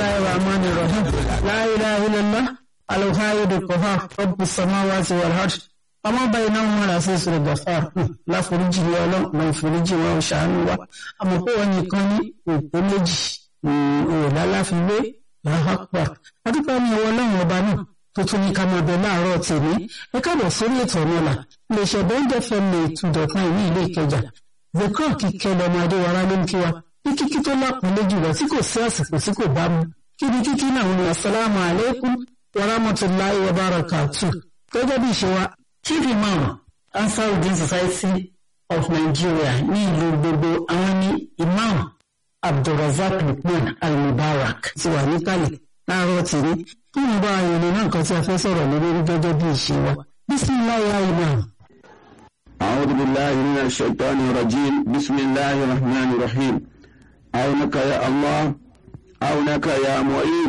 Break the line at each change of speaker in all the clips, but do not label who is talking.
bisimilahi rahman rahim la ilaha illallah alhaidu qahar rabbus samawati wal ard ọmọ báyìí náà wọn rà sí ìṣòro gàfà láforíjì ní ọlọ́run náà foríjì wọn ṣàánú wa àmọ́ pé wọn nìkan ní òpó méjì òòlà láfiwé làápà adúpẹ́ ní ọwọ́ ọlọ́run ọba náà tó tún ní ká máa bẹ láàárọ̀ tèmi ẹ káàbọ̀ sórí ètò ọ̀nàlà iléeṣẹ́ bẹ́ńdẹ̀ fẹ́mi ìtúndọ̀kan ìní ilé ìkẹjà zekọ́ kíkẹ́ lọ́mọ adéwárá ló ń kí wa ní kíkí tó lápọ̀nlé jùlọ tí kò sí àsìkò tí kò bá mu kí ni kíkí náà ń lọ asalaamu aleykum wa rahmatulahi wa barakatu gẹ́gẹ́ bí ìṣe wa chief imam ansarudin society of nigeria ní ìlú gbogbo àwọn ní imam abdulrasaq lukman al-mubarak ti wà níkàlẹ̀ láàárọ̀ tèmi kí ni bá ayẹyẹ náà nǹkan tí a fẹ́ sọ̀rọ̀ lórí gẹ́gẹ́ bí ìṣe wa bisimilayi ya imam.
أعوذ بالله من الشيطان الرجيم بسم الله الرحمن الرحيم عونك يا الله عونك يا معين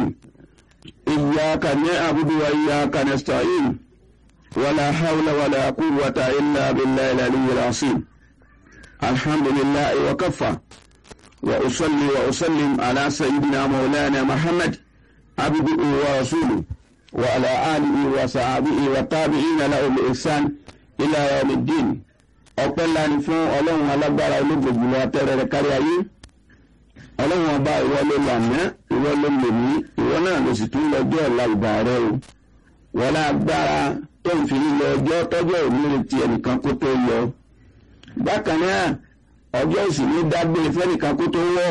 إياك نعبد وإياك نستعين ولا حول ولا قوة إلا بالله العلي العظيم الحمد لله وكفى وأصلي وأسلم على سيدنا مولانا محمد عبده ورسوله وعلى آله وصحبه والتابعين له بإحسان إلى يوم الدين ọpẹ́ ńlá ni fún ọlọ́run alágbára olóògbòjìlọ atẹ́rẹ́ rẹ̀ kárí ayé ọlọ́run ọba ìwọ ló lànà ìwọ ló lè mí ìwọ náà ló sì tún lọ́jọ́ ọ̀la ìgbà rẹ o wọlé agbára tó ń fi lílọ ọjọ́ tọ́jọ́ òní retí ẹnìkan kó tó yọ bákan náà ọjọ́ ìsìnkú dágbére fẹ́nìkan kó tó wọ̀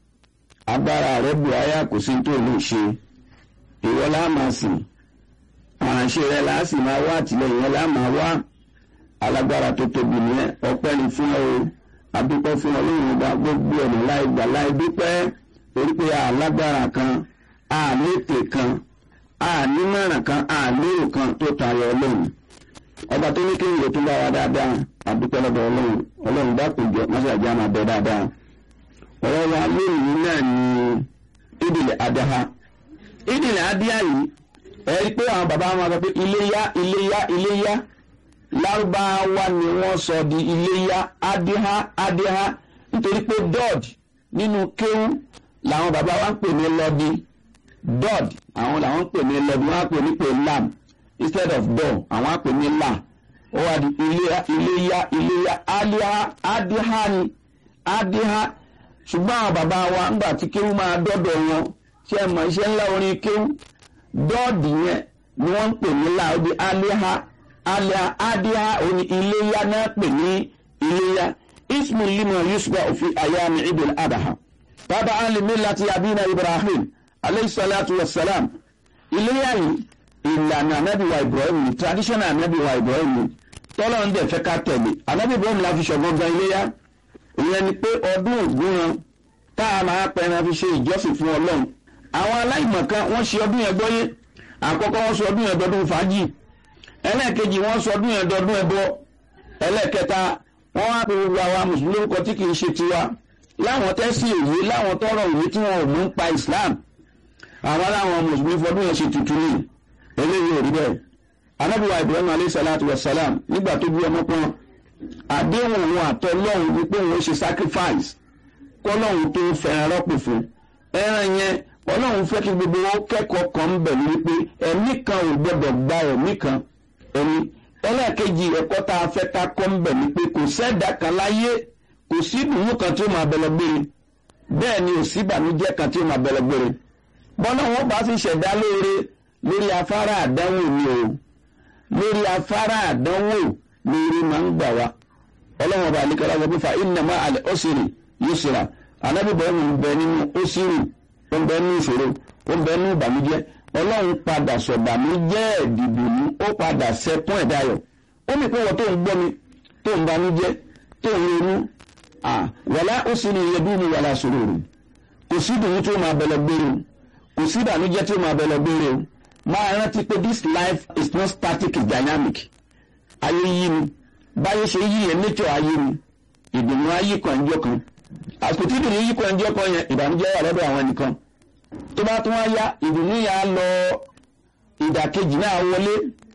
agbára rẹ bù áyà kò sí tó lè ṣe ìwọ láàmà sìn àránṣẹ́ rẹ láàsì máa wá àtìlẹ́yìn rẹ láàmà wá alágbára tó tóbi ní ọpẹ́ ni fún ọ adúpẹ́ fún ọlọ́run ọba gbogbo ọ̀nà láì gbà láì dúpẹ́ torí pé alágbára kan àní ètè kan àní mẹ́ràn kan àní èrò kan tó tayọ ọlọ́run ọba tó ní kí n lè tún bá wa dáadáa adúpẹ́ lọ́dọ̀ ọlọ́run ọlọ́run bá kò jọ mọ́sàájá máa bẹ dáadáa ọ̀rọ̀ wa lónìí náà ni ìdìlẹ̀ adáha ìdìlẹ̀ adíyà yìí ẹ rí i pé àwọn bàbá wọn sọ pé iléyá iléyá iléyá lárúbáwá ni wọ́n sọ di iléyá adíhá adíhá nítorí pé dọ́ọ̀d nínú kéwú làwọn bàbá wa ń pè ní lọ́dí dọ́ọ̀d àwọn làwọn ń pè ní lọ́dí wọ́n á pè ní pé lam instead of dọ́ àwọn á pè ní la ó wà di iléyá iléyá iléyá adíhá adíhá ni adíhá ṣùgbọ́n àwọn bàbá wa ńgbà tí kéwú máa dọ́dọ̀ wọn ṣe mọ̀ iṣẹ́ ńlá orin kéwú dọ́ọ̀dì yẹn ni wọ́n ń pè ní la ó di adíhá alẹ́ adíhá òní iléyá náà pè ní iléyá ismu lima yusba òfin ayami idil adaha bàbá alimi láti abina ibrahim aleyhisalatu wasalam iléyá yìí ìlànà anabiwa ibrahim ni traditional anabiwa ibrahim ni tọ́lọ́ ń dẹ̀ fẹ́ ká tẹ̀lé anabi ibrahim la fi ṣọ̀gbọ́n gan iléyá ìyẹn ni pé ọdún ògúnran tá a máa pẹran fi ṣe ìjọsìn fún ọlọ́run àwọn aláìmọ̀kan wọ́n ṣe ọdún yẹn gbọ́yé àkọ́kọ́ wọ́n sọ ọdún yẹn dọdún fàájì ẹlẹ́ẹ̀kejì wọ́n sọ ọdún yẹn dọdún ẹbọ ẹlẹ́ẹ̀kẹta wọ́n wá pé gbogbo àwa mùsùlùmí lórúkọ tí kìí ṣe tiwa láwọn tẹ́sí òye láwọn tọrọ òye tí wọn ò mú ń pa islam àwọn aláwọn mùsùlùmí fọdún yẹn ṣe tuntun ní eléyìí ò rí bẹ́ẹ̀ anábìwá ibrahim alayhi salatu wa salam nígbà tó bí ọmọ kan àdéhùn òun àtọ lọ́hùn wípé òun ṣe sacrifice kọ́lọ́hùn tó fẹ́ràn rọ́pò fún ẹran yẹn ọlọ́run fẹ́ kí gbogbo wọn kẹ́kọ̀ọ́ kan ń bẹ̀ ní wípé ẹ̀mí kan ò gbọ́dọ̀ gba ẹ̀mí kan ẹ̀mí ẹlẹ́ẹ̀kejì ẹ̀kọ́ tá a fẹ́ ká kọ́ ń bẹ̀ ní pé kò sẹ́dá kan láyé kò sí ìdùnnú kan tí ó máa bẹ̀rẹ̀ gbére bẹ́ẹ̀ ni ò sí ìbànújẹ́ kan tí ó máa bẹ̀rẹ̀ gbére bọ́lá wọn bá fi ṣẹ̀dá lóore lórí afárá àdánwò ni o lórí afárá àdánwò lórí máa ń gbà wá ọlọ́run ọba àlekọ́lá sọ pé fa ìnàmá àlẹ́ ọ̀sìrì yóò ṣèrà anábìbọ̀ ń bẹ nínú ọ̀sìrì ó ń bẹ ní ìṣòro ó ń bẹ ní ìbànújẹ́ ọlọ́run padà sọ̀bànújẹ́ ìdìbòmú ó padà sẹ́kún ẹ̀dáyọ̀ ó ní pé wọ́n tó ń gbọ́ mi tó ń banújẹ́ tó ń ronú wàlá ó sì ní iye bí mi wàlá sòrò rò kò sí ìdùnnú tó máa bẹ̀lẹ̀ gbére o kò sí ìbànújẹ́ tó máa bẹ̀lẹ̀ gbére o máa rántí pé this life is not static it's dynamic ayé yí ni báyé ṣe yí yẹn nature ayé ni ìdùnnú ayé kan ìjọ kan àsìkò tí ìdùnnú yí kan ìjọ kan yẹn ìbànújẹ́ wà lọ́dọ̀ àwọn ẹnìkan tó bá tún wá yá ìdùnnú yà á lọ ìdàkejì náà wọlé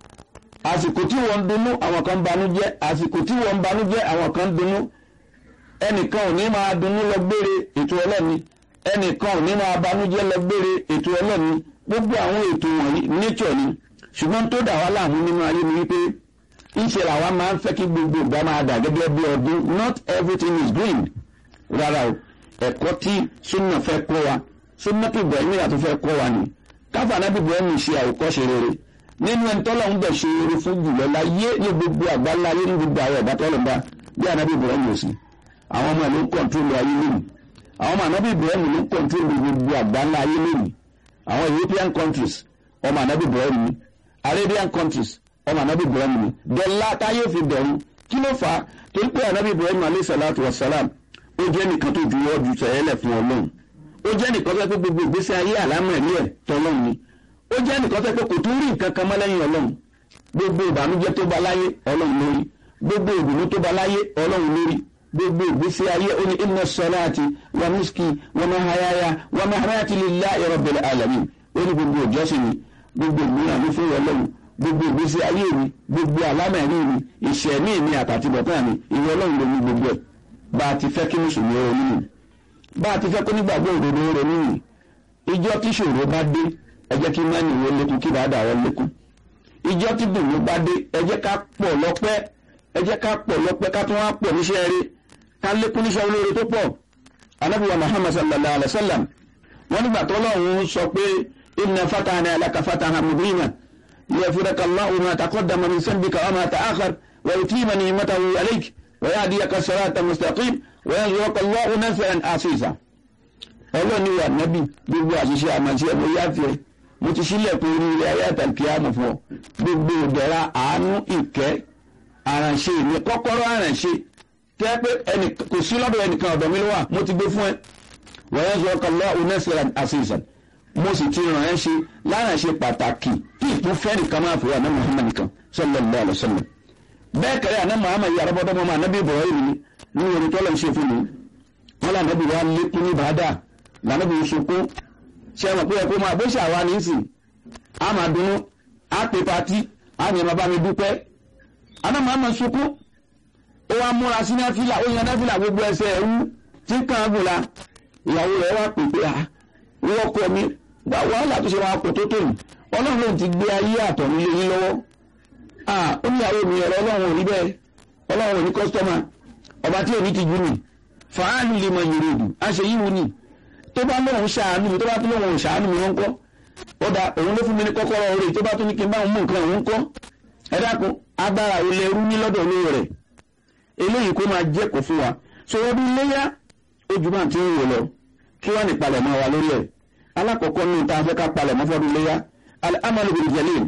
àsìkò tí wọ́n ń dunnú àwọn kan ń banújẹ́ àsìkò tí wọ́n ń banújẹ́ àwọn kan ń dunnú ẹnìkan ò ní máa dunnú lọ gbére ètò ọlọ́ni ẹnìkan ò ní máa banújẹ́ lọ gbére ètò ọlọ́run gbogbo àwọn ètò wọ̀nyí nature ni ṣùgbọ́n tó dà wá láàmú nínú ayé ni wípé ìṣe làwa máa ń fẹ́ kí gbogbo ìgbà máa dà gẹ́gẹ́ bí ọdún not everything is green rárá o ẹ̀kọ́ tí súnà fẹ́ kọ́ wa súnà tó bẹ̀rẹ̀ nígbà tó fẹ́ kọ́ wa ni káfà náà bí bẹ̀rẹ̀ mi ṣe àwòkọ́ṣe rere nínú ẹni tọ́lọ̀ ń bẹ̀ ṣe eré fún jùlọ láyé ní gbogbo àgbáńlá ayé ní gbogbo àwọn ẹ̀dá tọ́lọ̀ ń bá bí ànábì Ibrahim ò sí àwọn ọmọ ìlú ń kọ̀ǹtúrò ayé lónìí àwọn ọmọ ànábì Ibrahim ló ń kọ̀ǹtúrò gbogbo àgbáńlá ayé lónìí àwọn European countries ọmọ ànábì Ibrahim ni Arabian countries ọmọ ànábì Ibrahim ni dọ́là táyé fi bẹ̀rù kí ló fà á torí pé ànábì Ibrahim alayhi salatu wa salam ó jẹ́ nìkan tó juwọ́ ju sẹ́yẹ́lẹ̀ fún Ọlọ́run ó jẹ́ nìkan tó pé gbogbo ìgbésí ayé àlámọ̀ ẹ̀mí ẹ̀ tọ́lọ́run ni ó jẹ́ nìkan tó pé kò tún rí nǹkan kan mọ́ lẹ́yìn ọlọ́run gbogbo ìbànújẹ́ tó bá láyé ọlọ́run lórí gbogbo ìdùnnú tó bá láyé ọlọ́run lórí gbogbo ìgbésí ayé ó ní inna salati wa nuski wa mahayaya wa mahamati lillahi rabbil alamin ó ní gbogbo ìjọsìn mi gbogbo ìmúra mi fún ọlọ́run gbogbo ìgbésí ayé mi gbogbo àlámẹ̀rí mi ìṣẹ̀mí mi àtàtìbọ̀tán mi ìwọ ọlọ́run ló ní gbogbo ẹ̀ bá a ti fẹ́ kí mùsùlùmí ronú nù bá a ti fẹ́ kó nígbàgbọ́ òdodo ronú nù ìjọ tíṣòro bá dé ẹ jẹ́ kí mẹ́rin wo lékun kí bá dà wọ́n lékun ìjọ tí dùnú bá dé ẹ jẹ́ ká pọ̀ lọ́pẹ́ ẹ jẹ́ ká pọ̀ lọ́pẹ́ ká tún wá pọ̀ níṣẹ́ rí ká lékun níṣẹ́ olóore tó pọ̀ anábìwá muhammad sallallahu alayhi wa sallam wọ́n nígbà tó lọ́hùn sọ pé inna fatahna laka fatahan mubina liyafiraka allahu ma taqaddama min sanbika wa ma ta'akhar wa yutima ni'matahu alayk wa yahdiyaka siratan mustaqim wa yanzuruka allahu nasran asisa ọlọ́ni wà nábì gbogbo àṣìṣe àmàṣe ẹ̀mọ yáfẹ́ mo ti sílẹ̀ pé orí ilé ayé àtàkì àmọ̀ fún ọ gbogbo ìdẹ̀ra àánú ìkẹ́ àrànṣe mi kọ́kọ́rọ́ àrànṣe tẹ́ pé ẹnì kò sí lọ́dọ̀ ẹnìkan ọ̀dọ̀ mi ló wà mo ti gbé fún ẹ wọ́n sọ kọ́lọ́ onẹ́sẹ̀rẹ̀ àṣìṣàn mo sì ti ràn ẹ́ ṣe lárànṣe pàtàkì tí ìtún fẹ́ nìkan máa fòwò àná Muhammad nìkan sallallahu alaihi wasallam bẹ́ẹ̀ kẹ́rẹ́ àná Muhammad yàrá bọ́dọ́ mọ́ ànábì Ibrahim ni ní orí tọ́lọ̀ ń ṣe fún mi wọ́n lànà bí wàá lékún ní bàdà lànà bí sunkún ṣe é mọ̀ pé ẹ̀kọ́ máa bó ṣàwa ní sìn á máa dunnú á pè patí á ní ẹ̀ máa bá mi dúpẹ́ àná máa ma sunkún ó wá múra sí náfìlà ó yan náfìlà gbogbo ẹsẹ̀ ẹ̀rú tí kàn án gùn la ìyàwó rẹ̀ wá pè pé à wọ́n kọ́ mi wàhálà tó ṣe máa pọ̀ tó tòun ọlọ́run lòun ti gbé ayé àtọ̀ nílé yín lọ́wọ́ ó ní ìyàwó mi ọ̀rọ̀ ọlọ́run ò rí bẹ́ẹ̀ ọlọ́run ò ní kọ́sítọ́mà ọba tí ò ní ti jú mi fàálù lè mọ ìrèdù àṣẹ yìí wù ní tó bá lóun ṣàánú mi tó bá tún lóun ṣàánú mi wọn kọ́ ó da òun ló fún mi ní kọ́kọ́rọ́ orí tó bá tún ní kí n bá òun mú nǹkan òun kọ́ ẹ dákun agbára ilẹ̀ ẹrú ní lọ́dọ̀ olówó rẹ̀ eléyìí kó máa jẹ́ kó fún wa so ọdún iléyà ojú máa ti ń wò lọ kí wọ́n ní palẹ̀ mọ́ wa lórí ẹ̀ alákọ̀ọ́kọ́ ní ta fẹ́ ká palẹ̀ mọ́ fọ́dún iléyà amalu bil jalil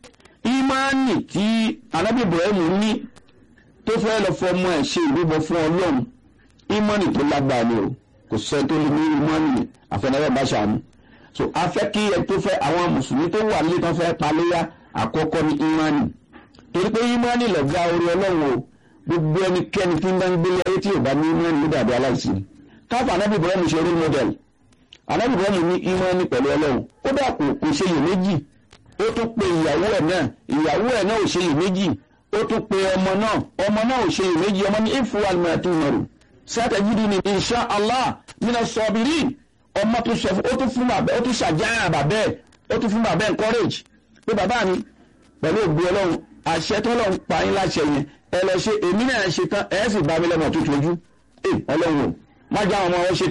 ìmáàní tí anábì Ibrahim ní tó fẹ́ lọ fọmọ ẹ̀ ṣe ìrúbọ fún ọlọ́run ìmọ̀nì tó lágbára ni o kò sẹ́ tó lè ní ìmọ̀nì àfẹnẹ́rẹ́ bá ṣàánú so a fẹ́ kí ẹ tó fẹ́ àwọn mùsùlùmí tó wà nílé tó fẹ́ paléyà àkọ́kọ́ ní ìmọ̀nì torí pé ìmọ̀nì lọ̀gá orí ọlọ́run o gbogbo ẹnikẹ́ni tí ń bá ń gbélé ayé tí ò bá ní ìmọ̀nì ló dàbí aláìsí káfà anábì Ibrahim ṣe role model anábì Ibrahim ní ìmọ̀nì pẹ̀lú ọlọ́run ó dà kò kò ṣe yè méjì ó tún pe ìyàwó ẹ̀ náà ìyàwó ẹ̀ náà ò ṣe yè méjì ó tún pe ọmọ náà ọmọ náà ò ṣe yè méjì ọmọ ní ìfúwàlì mẹ́ta ìmọ̀rù satajiduni insha allah mina sabirin ọmọ tó sọ ó tún fún bàbá ó tún ṣàjáyà bàbá ẹ ó tún fún bàbá encourage pé bàbá mi pẹ̀lú ògbó ọlọ́run àṣẹ tó lọ́run pa yín láṣẹ yẹn ẹ lọ ṣe èmi náà ṣe tán ẹ sì bá mi lọ́mọ tó tójú ẹ ọlọ́run má já àwọn ọmọ wọn ṣe